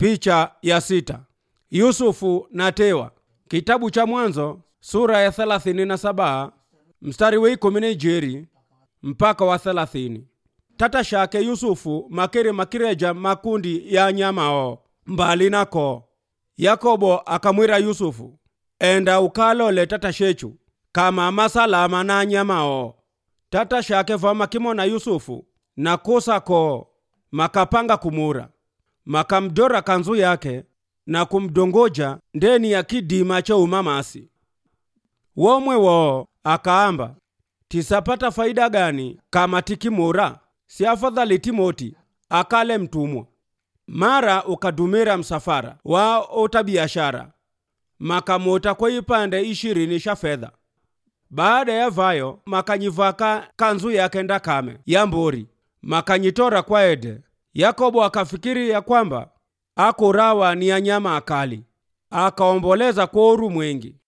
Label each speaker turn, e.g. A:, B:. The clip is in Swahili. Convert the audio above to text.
A: Picha ya sita. Yusufu na Tewa. Kitabu cha Mwanzo sura ya 37 mstari wa ikumi na ijeri mpaka wa 30. Tata shake Yusufu makiri makireja makundi ya nyamao mbali nako. Yakobo akamwira Yusufu, enda ukalole tata shechu kama masalama na nyamao. Tata shake vama kimona Yusufu na kusako makapanga kumura makamdora kanzu yake na kumdongoja ndeni ya kidima cha umamasi womwe wo akaamba tisapata faida gani kama tikimura si afadhali timoti akale mtumwa mara ukadumira msafara wa utabiashara makamota kwa ipande ishirini sha fedha baada ya vayo makanyivaka kanzu yake ndakame ya mbori makanyitora kwa ede yakobo akafikiri ya kwamba akurawa ni ya nyama akali akaomboleza kwa oru mwengi